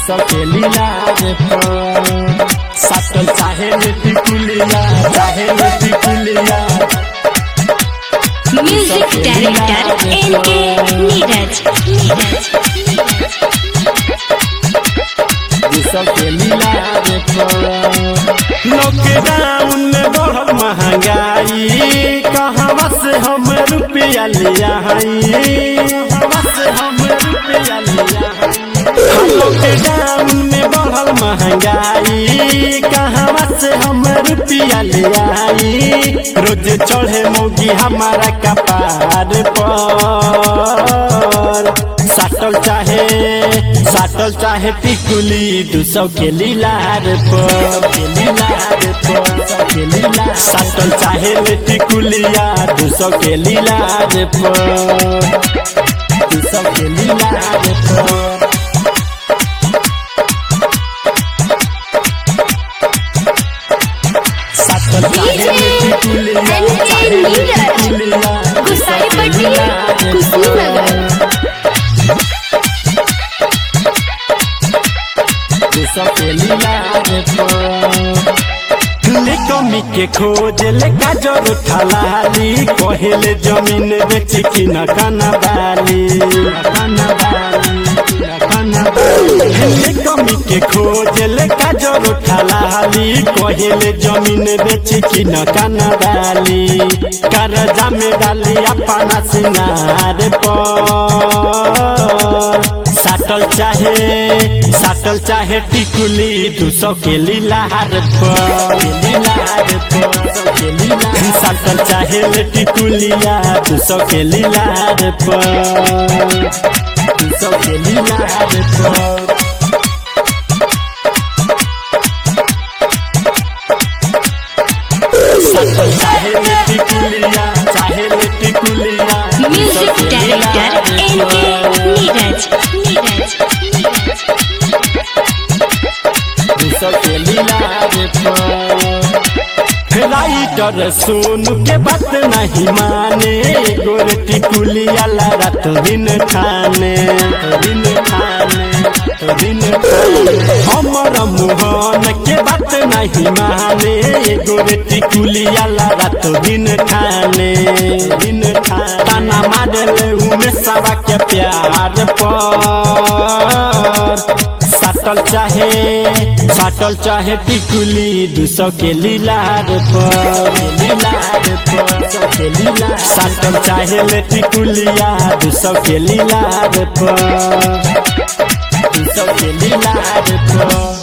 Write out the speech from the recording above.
सौ के लीला रे पर साटल चाहे लेती कुलिया चाहे लेती कुलिया म्यूजिक डायरेक्टर एन के नीरज नीरज सौ के लीला रे पर लॉकडाउन में बढ़ल महंगाई कहाँ से हम रुपया लिया कहाँ से हम रुपया लिया लॉकडाउन में बढ़ल महंगाई कहाँ से हम रुपया लिया रोज चढ़े मोगी हमारा कपार पर साटल चाहे साटल चाहे टिकुली दू सौ के लीलार पर के लीलार पर के लीलार साटल चाहे ले टिकुलिया दू सौ के लीलार पर दू सौ के लीलार पर साटल चाहे ले टिकुलिया चाहे ले टिकुलिया गुसाई पट्टी कुशीनगर कमी के खोज ले गाजर थलाली कहेले जमीन बेच की न खाना बाली खाना बाली खाना बाली कमी के खोज ले गाजर थलाली कहेले जमीन बेच की न खाना बाली करजा में डाली अपना सिंगार पर साटल चाहे साटल चाहे टिकुली दू सौ के लीलार पर लीलार पर साटल चाहे ले टिकुलिया दू सौ के लीलार पर दू सौ के लीलार पर साटल चाहे ले टिकुलिया चाहे ले टिकुलिया म्यूजिक डायरेक्टर एन के नीरज नीरज राइटर सोनू के बात नहीं माने गोरती कुलिया रात दिन खाने दिन खाने दिन खाने हमर मोहन के बात नहीं माने गोरती कुलिया रात दिन खाने दिन खाने ताना मारले उमे सबा के प्यार पर साटल चाहे साटल चाहे टिकुली दू सौ के लीलार पर लीलार पर के लीलार साटल चाहे ले टिकुलिया दू सौ के लीलार पर दू सौ के लीलार पर